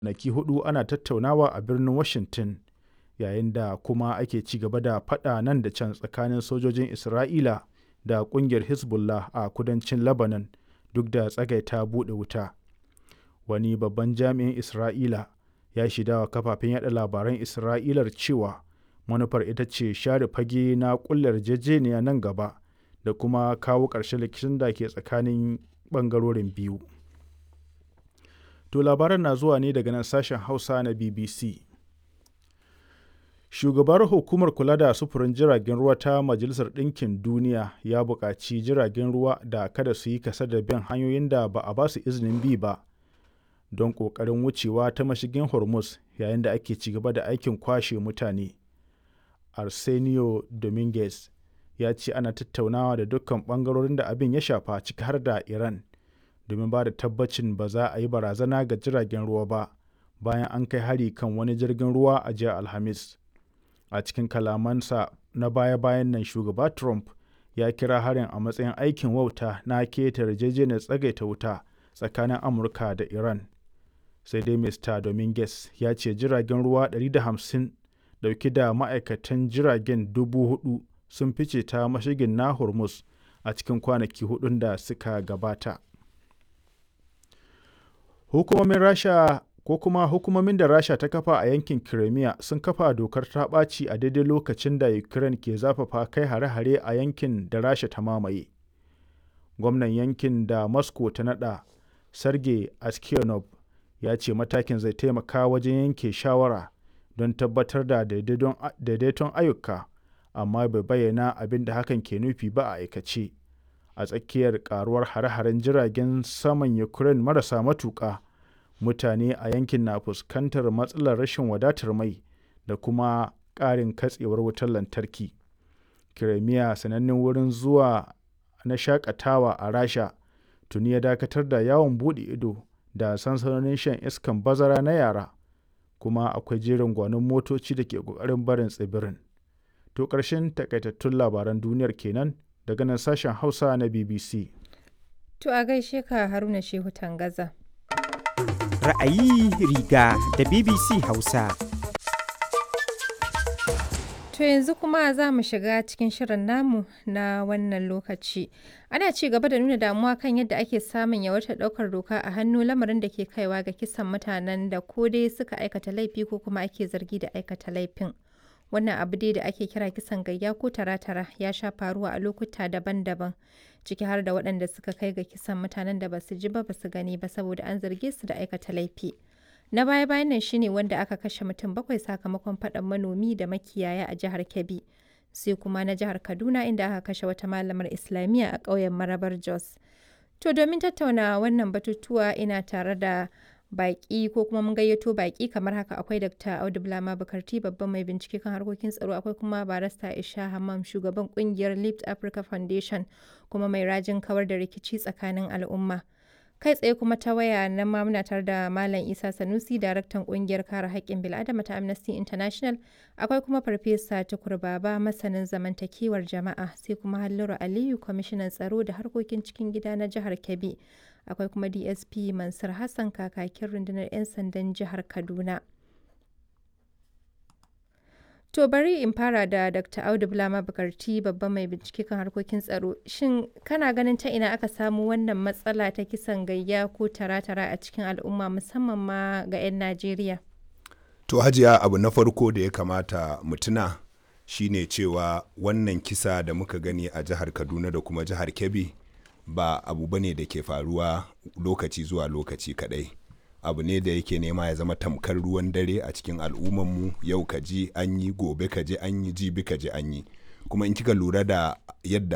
kwanaki hudu ana tattaunawa a birnin Washington yayin da kuma ake ci gaba da faɗa nan da can tsakanin sojojin Isra'ila da ƙungiyar Hezbollah a kudancin Lebanon duk da tsagaita buɗe wuta. Wani babban jami'in Isra'ila ya shaidawa kafafen yada labaran Isra'ilar cewa manufar ita ce share fage na ƙulla yarjejeniya nan gaba da kuma kawo ƙarshen rikicin da ke tsakanin ɓangarorin biyu. To labaran na zuwa ne daga nan sashen Hausa na BBC. Shugabar Hukumar Kula da Sufurin Jiragen Ruwa ta Majalisar Ɗinkin Duniya ya buƙaci jiragen ruwa da kada su yi kasa da bin hanyoyin da ba a ba su izinin bi ba don ƙoƙarin wucewa ta mashigin Hormuz yayin da ake ci gaba da aikin kwashe mutane. Arsenio Dominguez ya ce ana tattaunawa da dukkan ɓangarorin da abin ya shafa ciki har da Iran domin ba da tabbacin ba za a yi barazana ga jiragen ruwa ba bayan an kai hari kan wani jirgin ruwa a jiya Alhamis. A cikin kalamansa na baya-bayan nan shugaba Trump ya kira harin a matsayin aikin wauta na keta yarjejeniyar tsagaita wuta tsakanin Amurka da Iran. Sai dai Mr. Dominguez ya ce jiragen ruwa 150 dauke da ma'aikatan jiragen dubu hudu sun fice ta mashigin na Hormuz a cikin kwanaki hudun da suka gabata. Hukumomin Rasha ko kuma hukumomin da Rasha ta kafa a yankin Crimea sun kafa dokar ta ɓaci a daidai lokacin da Ukraine ke zafafa kai hare-hare a yankin da Rasha ta mamaye. Gwamnan yankin da Moscow ta naɗa, Sergei Aksyonov, ya ce matakin zai taimaka wajen yanke shawara don tabbatar da daidaiton ayyuka, amma bai bayyana abin da hakan ke nufi ba a aikace. A tsakiyar karuwar hare-haren jiragen saman Ukraine marasa matuƙa, mutane a yankin na fuskantar matsalar rashin wadatar mai da kuma ƙarin katsewar wutar lantarki. Crimea sanannen wurin zuwa na shakatawa a Rasha tuni ya dakatar da yawon buɗe ido da sansanonin shan iskan bazara na yara, kuma akwai jerin gwanon motoci da ke ƙoƙarin barin tsibirin. To ƙarshen takaitattun labaran duniyar kenan daga nan sashen Hausa na BBC. To a gaishe ka Haruna Shehu Tangaza. Ra'ayi riga da BBC Hausa. To yanzu kuma za mu shiga cikin shirin namu na wannan lokaci. Ana ci gaba da nuna damuwa kan yadda ake samun yawaitar ɗaukar doka a hannu lamarin da ke kaiwa ga kisan mutanen da ko dai suka aikata laifi ko kuma ake zargi da aikata laifin. Wannan abu dai da ake kira kisan gayya ko tara-tara ya sha faruwa a lokuta daban-daban ciki har da waɗanda suka kai ga kisan mutanen da basu ji ba basu gani ba saboda an zarge su da aikata laifi. Na baya-bayan nan shine wanda aka kashe mutum bakwai sakamakon faɗan manomi da makiyaya a jihar Kebbi. Sai kuma na jihar Kaduna inda aka kashe wata malamar Islamiyya a ƙauyen Marabar Jos. To domin tattauna wannan batutuwa ina tare da baƙi ko kuma mun gayyato baƙi kamar haka akwai Dr. Audu Bulama Bukarti babban mai bincike kan harkokin tsaro akwai kuma barista Isha Hammam shugaban kungiyar Lift Africa Foundation kuma mai rajin kawar da rikici tsakanin al'umma. kai tsaye kuma ta waya na ma muna tare da Malam Isa Sanusi daraktan kungiyar kare haƙƙin bil'adama ta Amnesty International akwai kuma Farfesa Tukur Baba masanin zamantakewar jama'a sai kuma Halliru Aliyu kwamishinan tsaro da harkokin cikin gida na jihar Kebbi akwai kuma DSP Mansur Hassan kakakin rundunar 'yan sandan jihar Kaduna. To bari in fara da Dr. Audu Bulama Bukarti babban mai bincike kan harkokin tsaro. Shin kana ganin ta ina aka samu wannan matsala ta kisan gayya ko tara-tara a cikin al'umma musamman ma ga 'yan Najeriya? To hajiya abu na farko da ya kamata mutuna shine cewa wannan kisa da muka gani a jihar Kaduna da kuma jihar Kebbi ba abu bane da ke faruwa lokaci zuwa lokaci kadai. abu ne da yake nema ya zama tamkar ruwan dare a cikin al'ummanmu yau ka ji an yi gobe ka ji an yi jibi ka ji an yi kuma in kika lura da yadda